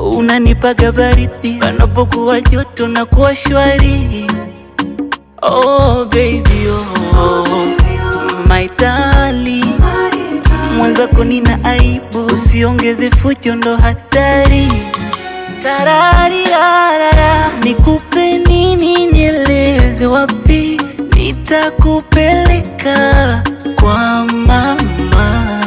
unanipaga baridi panapokuwa joto na kuwa shwari. Oh baby oh, my darling, mwenzako nina aibu, usiongeze fujo, ndo hatari. Tarararara, nikupe nini, nieleze wapi nitakupeleka kwa mama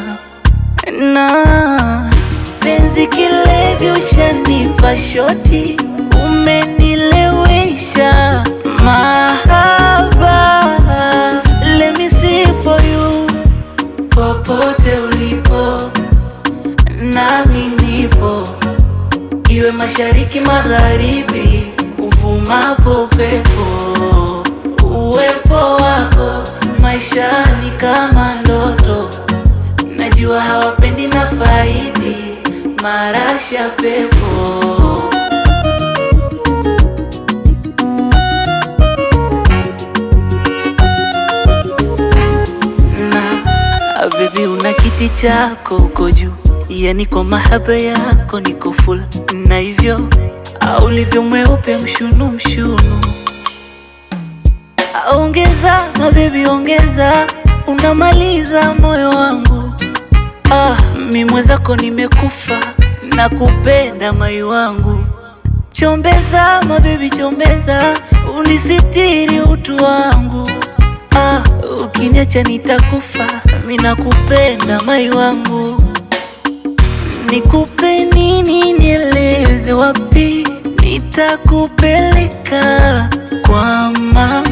na penzi kilevi, ushanipa shoti, umenilewesha mahaba. Let me see for you, popote ulipo nami nipo, iwe mashariki magharibi, uvumapo upepo, uwepo wako maishani kama ndoto Najua hawapendi na faidi marasha pepo na baby, una kiti chako uko juu, yani kwa mahaba yako niko full, na hivyo au ulivyo mweupe mshunu mshunu Ongeza mabebi, ongeza, unamaliza moyo wangu. Ah, mi mwenzako nimekufa na kupenda mai wangu. Chombeza mabebi, chombeza, unisitiri utu wangu. Ah, ukiniacha nitakufa, mi nakupenda mai wangu. Nikupe nini, nieleze wapi nitakupeleka kwa mama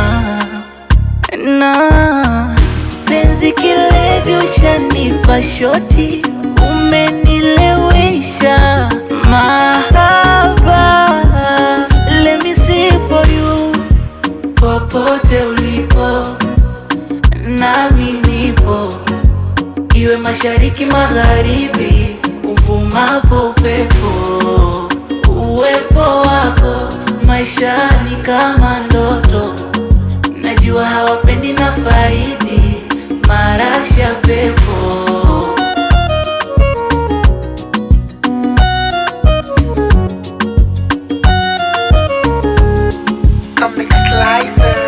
na penzi kilevi, ushanipa shoti, umenilewesha mahaba. Let me see for you, popote ulipo nami nipo, iwe mashariki magharibi, uvumapo upepo, uwepo wako maishani kama ndoto Najua hawapendi na faidi marasha pepo Comic Slicer.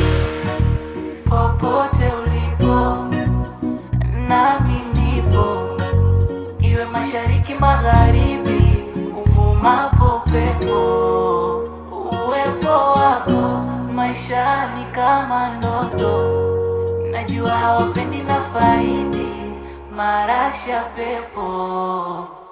popote ulipo nami nipo, iwe mashariki magharibi, uvumapo upepo, uwepo wako maishani kama ndoto. Najua hawapendi na faidi marasha pepo